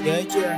Yeah, yeah.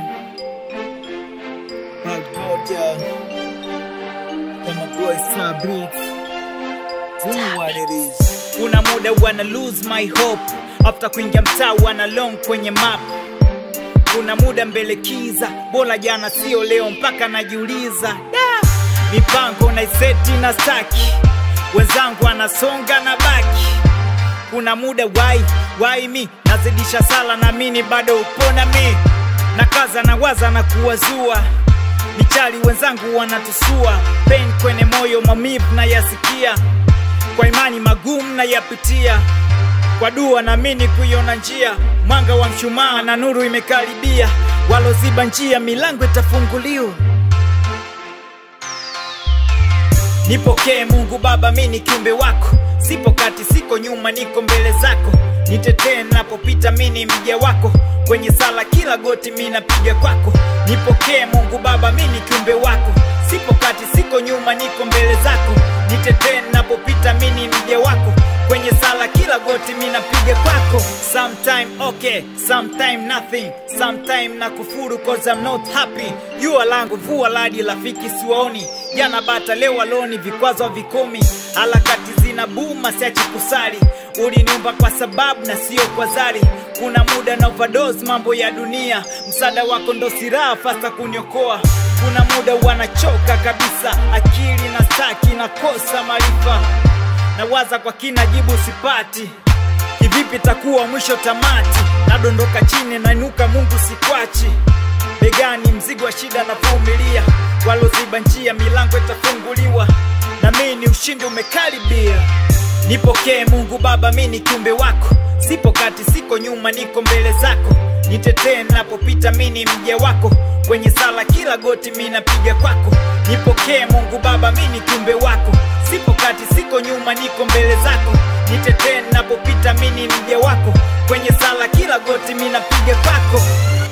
My God, yeah. And my boy Star Beats. Doing what it is. kuna muda wana lose my hope after kuingia mtaa wana long kwenye map kuna muda mbele kiza bora jana sio leo mpaka najiuliza da mipango naiseti na staki wenzangu anasonga na baki kuna muda wai wai mi nazidisha sala na mini bado upona mi na kaza na waza na kuwazua michali wenzangu wanatusua pain kwenye moyo maumivu na yasikia kwa imani magumu na yapitia kwa dua naamini kuiona njia mwanga wa mshumaa na nuru imekaribia waloziba njia milango itafunguliwa nipokee mungu baba mi ni kiumbe wako sipo kati siko nyuma niko mbele zako nitetee napopita mi ni mja wako kwenye sala kila goti mi napiga kwako nipokee mungu baba mi ni kiumbe wako sipo kati siko nyuma niko mbele zako nitetee napopita mi ni mja wako kwenye sala kila goti mi napiga kwako sometime okay sometime nothing sometime na kufuru cause I'm not happy jua langu vua ladi rafiki siwaoni jana bata leo aloni vikwazo vikomi harakati zina buma siachi kusali uliniumba kwa sababu na sio kwa zari kuna muda na overdose mambo ya dunia msaada wako ndo siraha fasta kuniokoa kuna muda wanachoka kabisa akili na staki nakosa maarifa nawaza kwa kina jibu sipati kivipi takuwa mwisho tamati nadondoka chini nainuka mungu sikwachi begani mzigo wa shida navumilia waloziba njia milango itafunguliwa na mini ushindi umekaribia nipokee mungu baba mi ni kiumbe wako sipo kati siko nyuma niko mbele zako nitetee napopita mi ni mja wako kwenye sala kila goti mi napiga kwako nipokee mungu baba mi ni kiumbe wako sipo kati siko nyuma niko mbele zako nitetee napopita mi ni mja wako kwenye sala kila goti mi napiga kwako